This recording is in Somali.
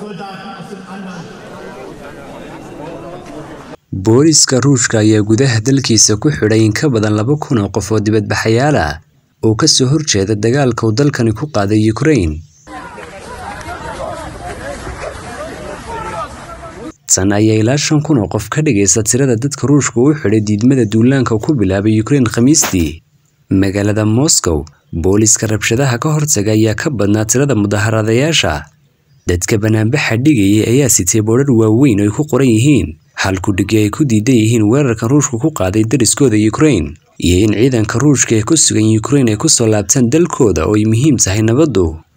booliiska ruushka ayaa gudaha dalkiisa ku xidhay in ka badan laba kun oo qof oo dibadbaxayaal ah oo ka soo horjeeda dagaalka uu dalkani ku qaaday Ukraine. tan ayaa ilaa shan kun oo qof ka dhigaysa tirada dadka ruushka u xidhay diidmada duulaanka ku bilaabay Ukraine Khamiistii. Magaalada Moscow, booliiska rabshadaha ka hortaga ayaa ka badnaa tirada mudaharadayaasha. Dadka banaanbaxa dhigayay ayaa sitay boodhar waaweyn oo ay ku qoran yihiin halku dhigi ay ku diidan yihiin weerarkan ruushku ku qaaday dariskooda Ukraine iyo in ciidanka ruushka ee ku sugan Ukraine ay ku soo laabtaan dalkooda oo ay muhiim tahay nabaddu.